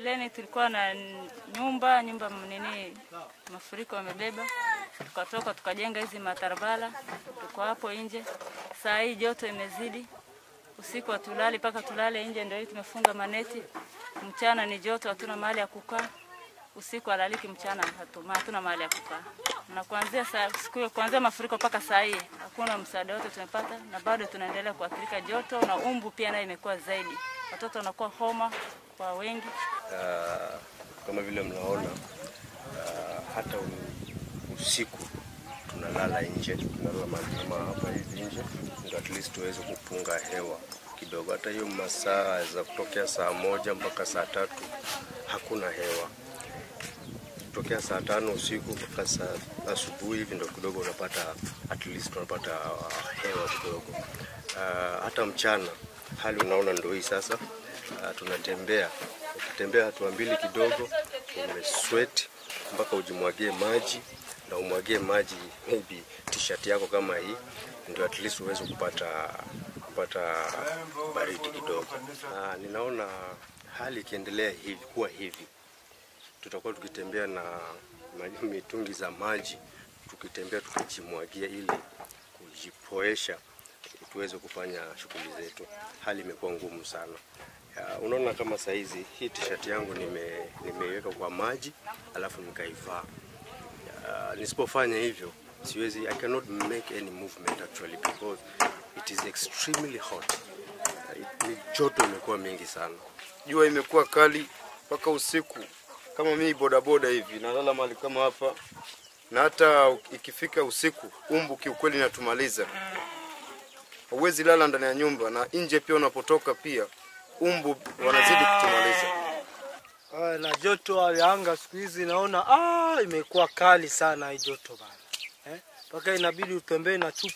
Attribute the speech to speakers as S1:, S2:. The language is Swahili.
S1: Mbeleni tulikuwa na n- nyumba nyumba nini, mafuriko yamebeba, tukatoka tukajenga hizi matarabala, tuko hapo nje. Saa hii joto imezidi, usiku hatulali mpaka tulale nje, ndio hii tumefunga maneti. Mchana ni joto, hatuna mahali ya kukaa. Usiku alaliki, mchana hatuma, hatuna mahali ya kukaa. Na kuanzia saa siku hiyo, kuanzia mafuriko mpaka saa hii hakuna msaada wote tumepata, na bado tunaendelea kuathirika joto na umbu pia nayo imekuwa zaidi. Watoto wanakuwa homa kwa wengi.
S2: Ah, kama vile mnaona ah, hata u- usiku tunalala nje, tunalala mahali kama hapa hivi nje, ndio at least tuweze kupunga hewa kidogo. Hata hiyo masaa za kutokea saa moja mpaka saa tatu hakuna hewa, kutokea saa tano usiku mpaka saa asubuhi hivi ndio kidogo unapata at least unapata ah, hewa kidogo. Ah, hata mchana hali unaona ndio hii sasa. Ah, tunatembea ukitembea hatua mbili kidogo umesweat mpaka ujimwagie maji na umwagie maji maybe t-shirt yako kama hii ndio at least uweze kupata kupata baridi kidogo. Ah, ninaona hali ikiendelea hivi kuwa hivi tutakuwa tukitembea na ma- mitungi za maji tukitembea tukijimwagia ili kujipoesha tuweze kufanya shughuli zetu. Hali imekuwa ngumu sana. Ya, unaona kama saizi hii t-shirt yangu nime nimeiweka kwa maji alafu nikaivaa. Ya, Nisipofanya hivyo siwezi, I cannot make any movement actually because it is extremely hot. Ya, Ni joto imekuwa mingi sana.
S3: jua imekuwa kali mpaka usiku. Kama mimi bodaboda hivi nalala mahali kama hapa, na hata ikifika usiku umbu kiukweli inatumaliza. Huwezi lala ndani ya nyumba, na nje pia unapotoka pia umbu wanazidi kutumaliza.
S4: Ah, na joto hali ya anga siku hizi naona ah, imekuwa kali sana hii joto bana, eh, mpaka inabidi utembee na chupa